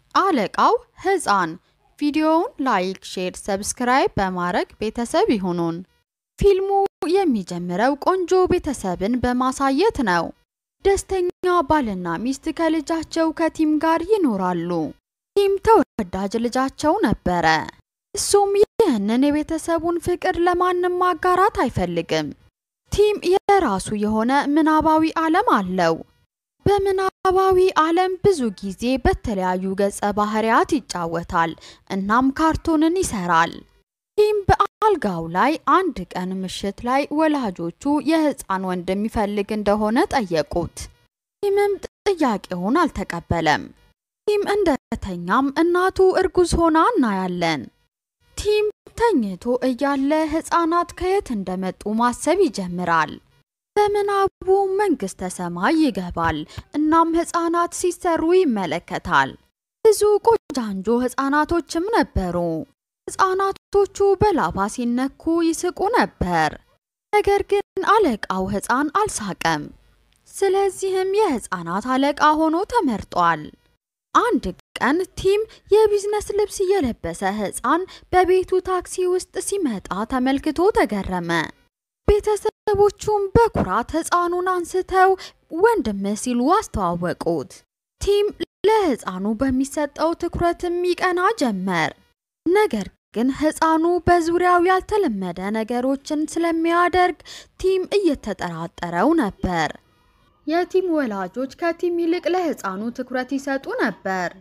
አለቃው ሕፃን ቪዲዮውን ላይክ፣ ሼር፣ ሰብስክራይብ በማድረግ ቤተሰብ ይሁኑን። ፊልሙ የሚጀምረው ቆንጆ ቤተሰብን በማሳየት ነው። ደስተኛ ባልና ሚስት ከልጃቸው ከቲም ጋር ይኖራሉ። ቲም ተወዳጅ ልጃቸው ነበረ። እሱም ይህንን የቤተሰቡን ፍቅር ለማንም ማጋራት አይፈልግም። ቲም የራሱ የሆነ ምናባዊ ዓለም አለው። በምናባዊ ዓለም ብዙ ጊዜ በተለያዩ ገጸ ባህሪያት ይጫወታል። እናም ካርቶንን ይሰራል። ቲም በአልጋው ላይ አንድ ቀን ምሽት ላይ ወላጆቹ የህፃን ወንድም ይፈልግ እንደሆነ ጠየቁት። ቲምም ጥያቄውን አልተቀበለም። ቲም እንደተኛም እናቱ እርጉዝ ሆና እናያለን። ቲም ተኝቶ እያለ ህፃናት ከየት እንደመጡ ማሰብ ይጀምራል። በምናቡ መንግስተ ሰማይ ይገባል። እናም ህፃናት ሲሰሩ ይመለከታል። ብዙ ቆጃንጆ ህፃናቶችም ነበሩ። ህፃናቶቹ በላባ ሲነኩ ይስቁ ነበር። ነገር ግን አለቃው ህፃን አልሳቀም። ስለዚህም የህፃናት አለቃ ሆኖ ተመርጧል። አንድ ቀን ቲም የቢዝነስ ልብስ የለበሰ ህፃን በቤቱ ታክሲ ውስጥ ሲመጣ ተመልክቶ ተገረመ። ቤተሰቦቹም በኩራት ህፃኑን አንስተው ወንድም ሲሉ አስተዋወቁት። ቲም ለህፃኑ በሚሰጠው ትኩረትም ይቀና ጀመር። ነገር ግን ህፃኑ በዙሪያው ያልተለመደ ነገሮችን ስለሚያደርግ ቲም እየተጠራጠረው ነበር። የቲም ወላጆች ከቲም ይልቅ ለህፃኑ ትኩረት ይሰጡ ነበር።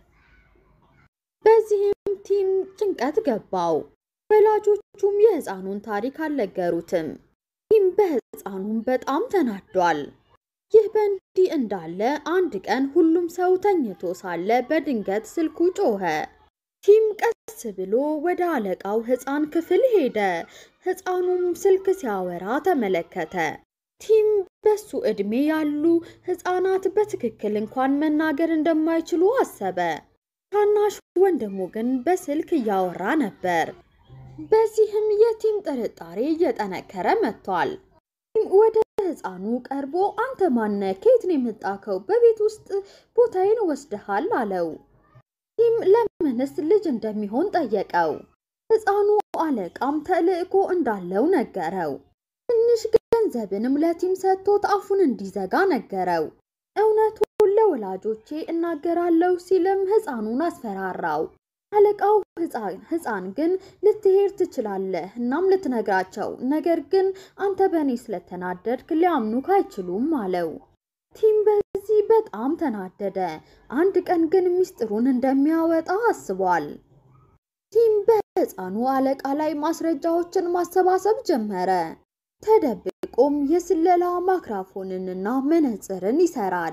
በዚህም ቲም ጭንቀት ገባው። ወላጆቹም የህፃኑን ታሪክ አልነገሩትም። ቲም በህፃኑም በጣም ተናዷል። ይህ በእንዲህ እንዳለ አንድ ቀን ሁሉም ሰው ተኝቶ ሳለ በድንገት ስልኩ ጮኸ። ቲም ቀስ ብሎ ወደ አለቃው ህፃን ክፍል ሄደ። ህፃኑም ስልክ ሲያወራ ተመለከተ። ቲም በሱ ዕድሜ ያሉ ህፃናት በትክክል እንኳን መናገር እንደማይችሉ አሰበ። ታናሹ ወንድሙ ግን በስልክ እያወራ ነበር። በዚህም የቲም ጥርጣሬ እየጠነከረ መጥቷል። ቲም ወደ ህፃኑ ቀርቦ አንተ ማነ? ከየት ነው የመጣከው? በቤት ውስጥ ቦታዬን ወስደሃል አለው። ቲም ለምንስ ልጅ እንደሚሆን ጠየቀው። ህፃኑ አለቃም ተልዕኮ እንዳለው ነገረው። ትንሽ ገንዘብንም ለቲም ሰጥቶት አፉን እንዲዘጋ ነገረው። እውነቱን ለወላጆቼ እናገራለሁ ሲልም ህፃኑን አስፈራራው። አለቃው ህፃን ግን ልትሄድ ትችላለህ፣ እናም ልትነግራቸው፣ ነገር ግን አንተ በእኔ ስለተናደድክ ሊያምኑክ አይችሉም አለው። ቲም በዚህ በጣም ተናደደ። አንድ ቀን ግን ሚስጥሩን እንደሚያወጣ አስቧል። ቲም በህፃኑ አለቃ ላይ ማስረጃዎችን ማሰባሰብ ጀመረ። ተደብቆም የስለላ ማይክሮፎንንና መነጽርን ይሰራል።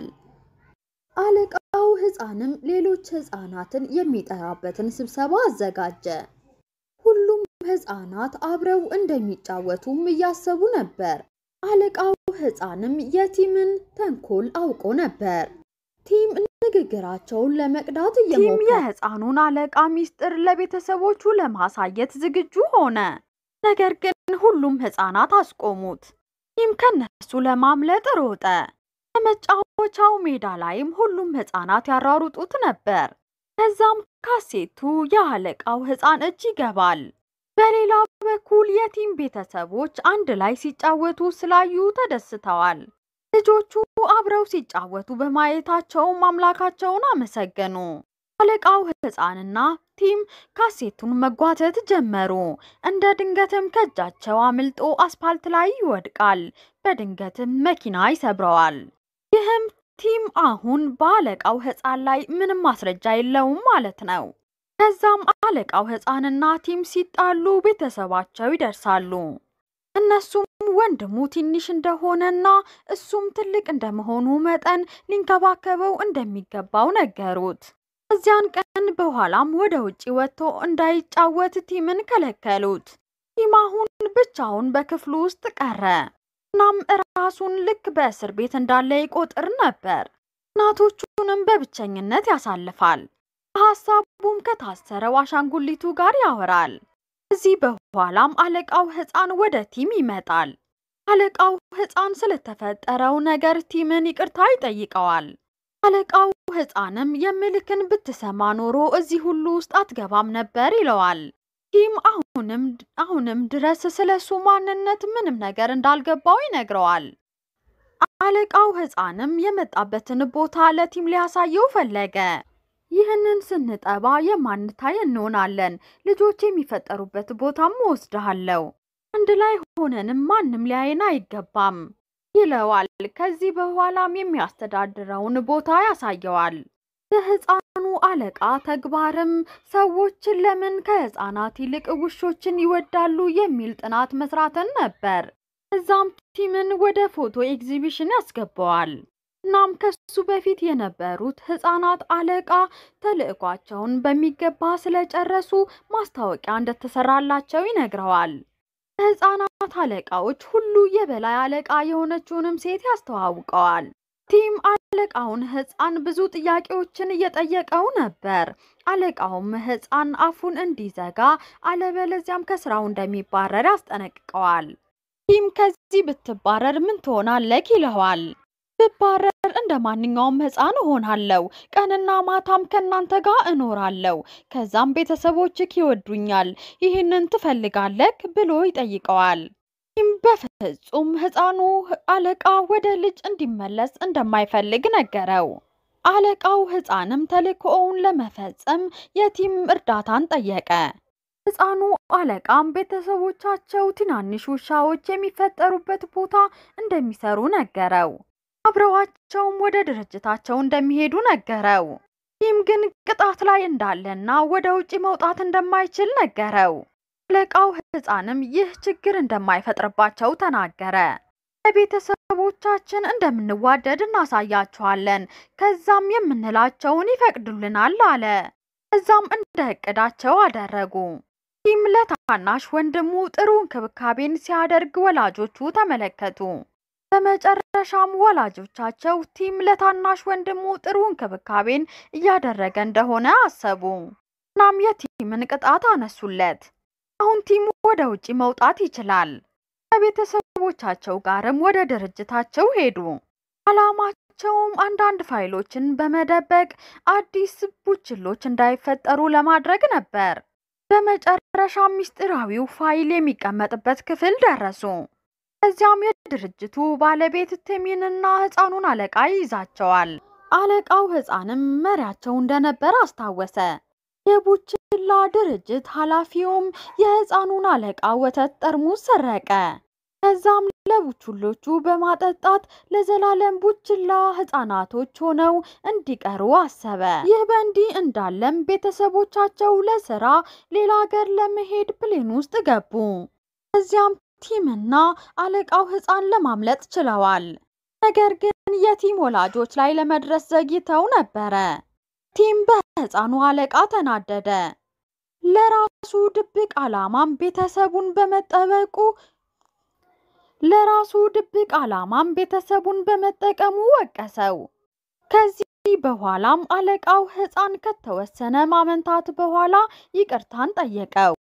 አለቃው ህፃንም ሌሎች ህፃናትን የሚጠራበትን ስብሰባ አዘጋጀ። ሁሉም ህፃናት አብረው እንደሚጫወቱም እያሰቡ ነበር። አለቃው ህፃንም የቲምን ተንኮል አውቆ ነበር። ቲም ንግግራቸውን ለመቅዳት እየሞከረ ቲም የህፃኑን አለቃ ሚስጥር ለቤተሰቦቹ ለማሳየት ዝግጁ ሆነ። ነገር ግን ሁሉም ህፃናት አስቆሙት። ቲም ከነሱ ለማምለጥ ሮጠ። በመጫወቻው ሜዳ ላይም ሁሉም ህፃናት ያሯሩጡት ነበር። ከዛም ካሴቱ የአለቃው ህፃን እጅ ይገባል። በሌላ በኩል የቲም ቤተሰቦች አንድ ላይ ሲጫወቱ ስላዩ ተደስተዋል። ልጆቹ አብረው ሲጫወቱ በማየታቸውም አምላካቸውን አመሰገኑ። አለቃው ህፃንና ቲም ካሴቱን መጓተት ጀመሩ። እንደ ድንገትም ከእጃቸው አምልጦ አስፓልት ላይ ይወድቃል። በድንገትም መኪና ይሰብረዋል። ይህም ቲም አሁን በአለቃው ህፃን ላይ ምንም ማስረጃ የለውም ማለት ነው። ከዛም አለቃው ህፃንና ቲም ሲጣሉ ቤተሰባቸው ይደርሳሉ። እነሱም ወንድሙ ትንሽ እንደሆነና እሱም ትልቅ እንደመሆኑ መጠን ሊንከባከበው እንደሚገባው ነገሩት። ከዚያን ቀን በኋላም ወደ ውጭ ወጥቶ እንዳይጫወት ቲምን ከለከሉት። ቲም አሁን ብቻውን በክፍሉ ውስጥ ቀረ። እናም ራሱን ልክ በእስር ቤት እንዳለ ይቆጥር ነበር። እናቶቹንም በብቸኝነት ያሳልፋል። በሀሳቡም ከታሰረው አሻንጉሊቱ ጋር ያወራል። ከዚህ በኋላም አለቃው ህፃን ወደ ቲም ይመጣል። አለቃው ህፃን ስለተፈጠረው ነገር ቲምን ይቅርታ ይጠይቀዋል። አለቃው ሕፃንም የምልክን ብትሰማ ኖሮ እዚህ ሁሉ ውስጥ አትገባም ነበር ይለዋል። ቲም አሁንም አሁንም ድረስ ስለሱ ማንነት ምንም ነገር እንዳልገባው ይነግረዋል። አለቃው ሕፃንም የመጣበትን ቦታ ለቲም ሊያሳየው ፈለገ። ይህንን ስንጠባ የማንታይ እንሆናለን። ልጆች የሚፈጠሩበት ቦታም ወስድሃለሁ። አንድ ላይ ሆነንም ማንም ሊያየን አይገባም ይለዋል። ከዚህ በኋላም የሚያስተዳድረውን ቦታ ያሳየዋል። የሕፃኑ አለቃ ተግባርም ሰዎችን ለምን ከሕፃናት ይልቅ ውሾችን ይወዳሉ የሚል ጥናት መስራትን ነበር። እዛም ቲምን ወደ ፎቶ ኤግዚቢሽን ያስገባዋል። እናም ከሱ በፊት የነበሩት ሕፃናት አለቃ ተልዕኳቸውን በሚገባ ስለጨረሱ ማስታወቂያ እንደተሰራላቸው ይነግረዋል። የሕፃናት አለቃዎች ሁሉ የበላይ አለቃ የሆነችውንም ሴት ያስተዋውቀዋል። ቲም አለቃውን ሕፃን ብዙ ጥያቄዎችን እየጠየቀው ነበር። አለቃውም ሕፃን አፉን እንዲዘጋ አለበለዚያም ከስራው እንደሚባረር ያስጠነቅቀዋል። ቲም ከዚህ ብትባረር ምን ትሆናለህ ይለዋል። ብባረር እንደ ማንኛውም ሕፃን እሆናለሁ። ቀንና ማታም ከእናንተ ጋር እኖራለሁ። ከዛም ቤተሰቦችህ ይወዱኛል። ይህንን ትፈልጋለህ ብሎ ይጠይቀዋል። ቲም በፍጹም ሕፃኑ አለቃ ወደ ልጅ እንዲመለስ እንደማይፈልግ ነገረው። አለቃው ሕፃንም ተልእኮውን ለመፈጸም የቲም እርዳታን ጠየቀ። ሕፃኑ አለቃም ቤተሰቦቻቸው ትናንሽ ውሻዎች የሚፈጠሩበት ቦታ እንደሚሰሩ ነገረው። አብረዋቸውም ወደ ድርጅታቸው እንደሚሄዱ ነገረው። ቲም ግን ቅጣት ላይ እንዳለና ወደ ውጭ መውጣት እንደማይችል ነገረው። አለቃው ሕፃንም ይህ ችግር እንደማይፈጥርባቸው ተናገረ። ለቤተሰቦቻችን እንደምንዋደድ እናሳያቸዋለን፣ ከዛም የምንላቸውን ይፈቅዱልናል አለ። እዛም እንደ እቅዳቸው አደረጉ። ቲም ለታናሽ ወንድሙ ጥሩ እንክብካቤን ሲያደርግ ወላጆቹ ተመለከቱ። በመጨረሻም ወላጆቻቸው ቲም ለታናሽ ወንድሙ ጥሩ እንክብካቤን እያደረገ እንደሆነ አሰቡ። እናም የቲምን ቅጣት አነሱለት። አሁን ቲም ወደ ውጭ መውጣት ይችላል። ከቤተሰቦቻቸው ጋርም ወደ ድርጅታቸው ሄዱ። ዓላማቸውም አንዳንድ ፋይሎችን በመደበቅ አዲስ ቡችሎች እንዳይፈጠሩ ለማድረግ ነበር። በመጨረሻ ምስጢራዊው ፋይል የሚቀመጥበት ክፍል ደረሱ። እዚያም የድርጅቱ ባለቤት ቲሚንና ሕፃኑን አለቃ ይይዛቸዋል። አለቃው ሕፃንም መሪያቸው እንደነበር አስታወሰ። የቡችላ ድርጅት ኃላፊውም የሕፃኑን አለቃ ወተት ጠርሙስ ሰረቀ። ከዛም ለቡችሎቹ በማጠጣት ለዘላለም ቡችላ ሕፃናቶች ሆነው እንዲቀሩ አሰበ። ይህ በእንዲህ እንዳለም ቤተሰቦቻቸው ለስራ ሌላ ሀገር ለመሄድ ፕሌን ውስጥ ገቡ። እዚያም ቲምና አለቃው ሕፃን ለማምለጥ ችለዋል። ነገር ግን የቲም ወላጆች ላይ ለመድረስ ዘግይተው ነበረ። ቲም በሕፃኑ አለቃ ተናደደ። ለራሱ ድብቅ ዓላማም ቤተሰቡን በመጠበቁ ለራሱ ድብቅ ዓላማም ቤተሰቡን በመጠቀሙ ወቀሰው። ከዚህ በኋላም አለቃው ሕፃን ከተወሰነ ማመንታት በኋላ ይቅርታን ጠየቀው።